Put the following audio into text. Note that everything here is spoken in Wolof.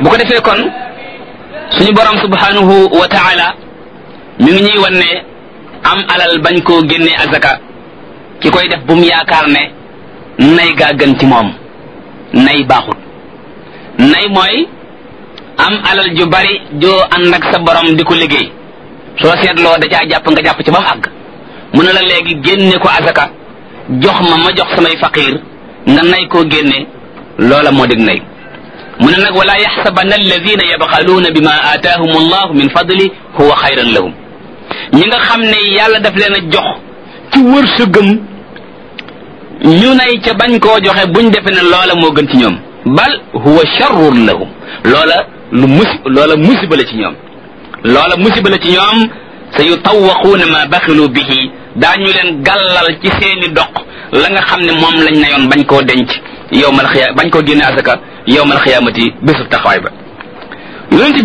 bu ko defee kon suñu borom subhanahu wa taala mi ngi ñuy wan ne am alal bañ koo génne azaka ki koy def bu mu yaakaar ne nay gaa gën ci moom nay baaxut nay mooy am alal ju bari joo ànd ak sa borom di ko liggéey soo seetloo da caa jàpp nga jàpp ci ba mu àgg mu ne la léegi génne ko azaka jox ma ma jox samay faqiir nga nay koo génne loola moo dig nay mu ne nag wala yaxsabanna alladina yabxaluuna bima aataahum allahu min fadli huwa xayran lahum ñi nga xam ne yàlla daf leen a jox ci wërsëgam ñu nay ca bañ koo joxe buñ defe ne loola moo gën ci ñoom bal huwa sharrun lahum loola lu musi loola musiba la ci ñoom loola musiba la ci ñoom sa yutawaquuna ma baxilu bihi daañu leen gàllal ci seeni doq la nga xam ne moom lañ nayoon bañ koo denc yowmal xiya bañ koo génne asaka yowmal xiyaamati bésub taxawaay ba